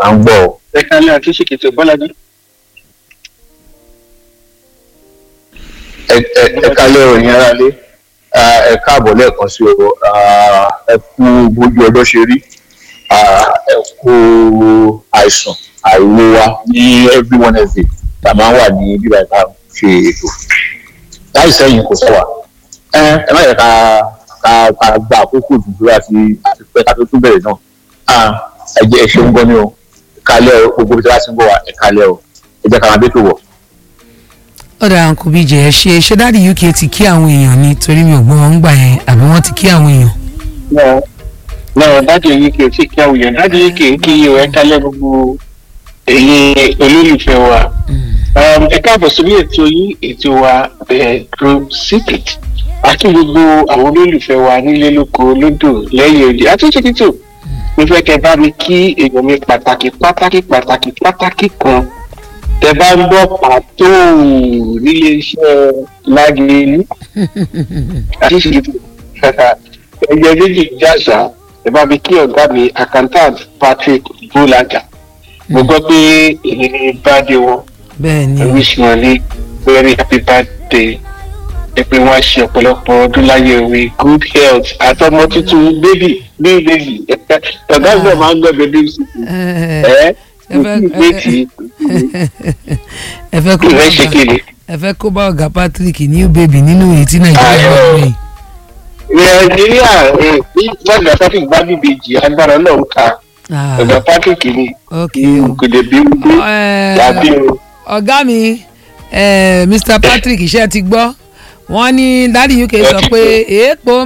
à ń gbọ́ ọ. ẹ kálẹ̀ àti ṣèkìtì bọ́lájú. ẹ ẹ ẹ kálẹ̀ òyìn ara lé Ah, ẹ káàbọ̀ lẹ́ẹ̀kan sí o Ah, ẹ kú bójú ọjọ́ ṣe rí Ah, ẹ kú àìsàn àìwo wa ní every wednesday tá a máa ń wà ní bíbá ìta ṣe ètò láì sẹ́yìn kò sọ wa ẹ ẹ má yẹ ká ká ká gba àkókò dúdú àti àti pẹ́ ká tó tún bẹ̀rẹ̀ náà Ah, ẹ jẹ́ ẹ ṣeun gan ni o ẹ kálẹ̀ o gbogbo ibi tí wọ́n ti ń bọ̀ wá ẹ kálẹ̀ o ẹ jẹ́ ká máa bẹ́ tó wọ̀. ọ̀dà àǹkù bíi jẹ́ ṣe ṣé dáàdi uk ti kí àwọn èèyàn ni torí mi ò gbọ́ wọn ń gbà yẹn àbí wọ́n ti kí àwọn èèyàn. náà náà dáàdi yìí kì í tí kí àwọn èèyàn dáàdi yìí kì í kí iye ẹ kálẹ̀ gbogbo èyí olólùfẹ́ wa. Um, ẹ káàbọ̀ sórí ètò yìí ètò wa bedroom secret àti gbogbo àwọn olólùfẹ́ wa nílé lóko lódò lẹ́yìn òde àti ṣèkìtò mo fẹ́ kẹ́ bá mi kí èèyàn mi pàtàkì pàtàkì pàtàkì pàtàkì kan tẹ bá ń gbọ́ pàtó nílé iṣẹ́ lágẹ̀ẹ́lú àti ṣèkìtò ẹgbẹ́ méjì jàṣà ẹ bá mi kí ọ̀gá mi accountant patrick bolaga mo gbọ́ pé èyí ni báde wọn bẹ́ẹ̀ ni I wish wọn ní very happy birthday ẹ pé wọn á ṣe ọ̀pọ̀lọpọ̀ ọdún láyé òwe good health àtọmọ tuntun baby new baby ọ̀gá ìgbà máa ń gbọ́ bẹ́ẹ̀ bí ẹ ẹ ẹ fẹ́- kò sí ìgbé tí ẹ fẹ́ kó bá ìrẹ́ ṣe ọ̀gá kéde. ẹ fẹ́ kó bá ọ̀gá patrick new baby nínú èyí tí nàìjíríà Ayọ̀. wà lóyìn. nàìjíríà ẹ ní gbàgbà patrick bá bíbejì agbára náà ń ka ọ̀gá patrick ni ok kò lè bí wípé Ẹ, yàbí o. ọ̀gá mi eh, mr patrick iṣẹ́ ti gbọ́ wọ́n ní dáàdi uk sọ pé èèpo